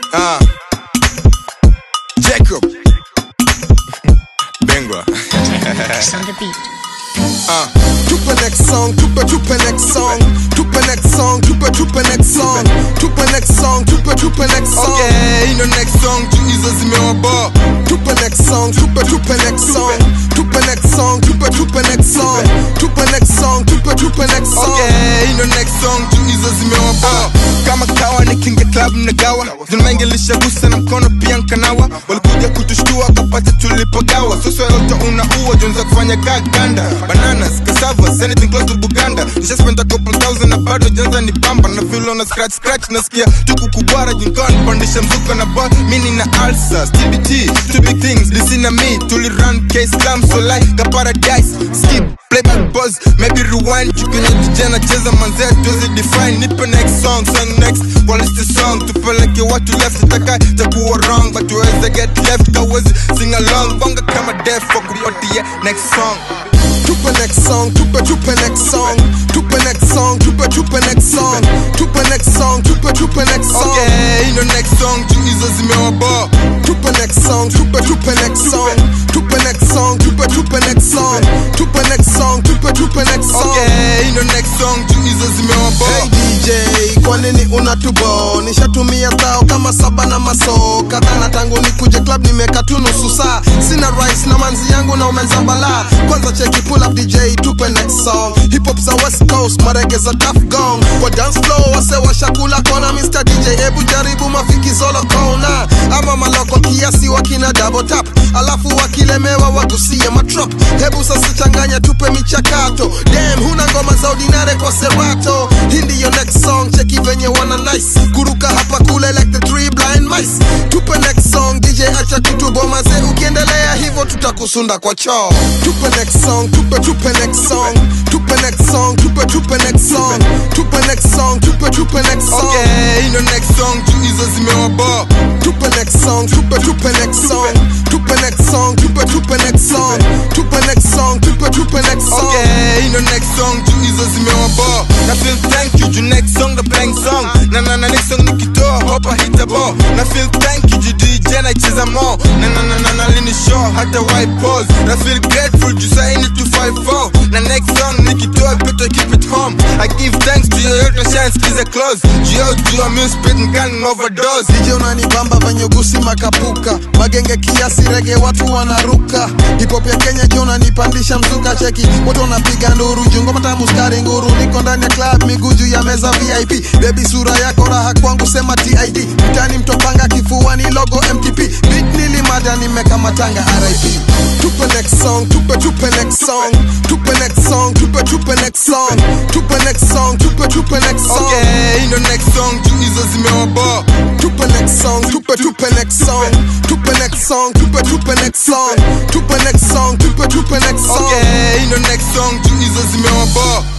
Ah. Jacob. Bengwa. X on the beat. Ah. Tupe next song, tupe tupe next song, tupe next song, tupe tupe next song, tupe next song, tupe tupe next song. Okay, ino next song juu hizo zimewabo. Tupe next song, tupe tupe next song, tupe next song, tupe tupe next song, tupe next song, tupe tupe next song. Okay, ino next song juu hizo zimewabo. Kama kawa nikinge club mnagawa, zimengelisha gusa na mkono pia nkanawa. Walikuja kutushtua kapata tulipogawa. Sasa lota unaua jonza kufanya gaganda. Bananas, cassavas, anything close to Buganda. Nisha spend a couple thousand na bado janza ni pamba. Na feel on a scratch scratch nasikia tuku kubwara jinkon pandisha mzuka na bar. Mini na ulcers, TBT, two big things. Listen na me, tuli run case slam so like a paradise. Skip, play back buzz, maybe rewind. Chukenye tijana cheza manzea tuwezi define. Nipe next song, song next. What is the song? Tupeleke watu left, itaka takuwa wrong. But tuweze get left, kawezi sing along. Bonga kama def, kupatia next song. Tupe next song, tupe tupe next song, tupe next song, tupe tupe next song, tupe next song, tupe tupe next song. Okay, ino next song juu hizo zimewabo. Tupe next song, tupe tupe next song, tupe next song, tupe tupe next song, tupe next song, tupe tupe next song. Okay, ino next song juu hizo zimewabo. Hey DJ, kwa nini unatubo? Nishatumia zao kama saba na maso kadhana tangu nikuje club nimeka tu nusu saa. Sina rice na manzi yangu na umenzambala. Kwanza cheki pull up DJ, tupe next song. Hip hop za West Coast, marege za Tough Gong. Kwa dance floor wase washakula kona Mr DJ, hebu jaribu mafiki zolo kona. Ama maloko kiasi wakina double tap. Alafu wakilemewa wagusie matrop. Hebu sasa changanya tupe michakato. Damn, huna ngoma za ordinary kwa serato. Hii ndiyo next song, cheki venye wana nice. Kuruka hapa kule like the three blind mice. Tupe next song, DJ acha kutuboma ze. Ukiendelea hivyo tutakusunda kwa choo. Tupe next song, tupe tupe next song. Tupe next song, tupe tupe next song. Tupe next song, tupe tupe next song. Okay, ino next song juu hizo zimewabo. Tupe next song, tupe tupe next song. Tupe next song, tupe tupe next song. Tupe next song, tupe tupe next song. Okay, ino next song juu hizo zimewabo. Na feel thank you juu next song the blank song. Na na na next song nikitoa hopa hitabo. Na feel thank you juu DJ nacheza mo. Na na na na na lini show hata white pose. Na feel grateful juu sai ni 254. Na next song nikitoa better keep it home. I give thanks to your yote shine skiza close. Juu yo juu I'm spit and overdose. DJ unanibamba venye gusi makapuka magenge kiasi rege watu wanaruka hip hop ya Kenya jo unanipandisha mzuka cheki watu wanapiga nduru jungoma tamu skari nguru niko ndani ya club miguu juu ya meza VIP baby sura yako raha kwangu sema TID mtani mtopanga kifuani logo MTP beat nilimada nimeka matanga RIP tupe next song tupe tupe next song tupe next song tupe tupe next song tupe next song tupe tupe next song Okay, ino next song juu hizo zimewabo. Tupe next song, tupe tupe next song. Tupe next song, tupe tupe next song. Tupe next song, tupe tupe next song. Okay, ino next song juu hizo zimewabo.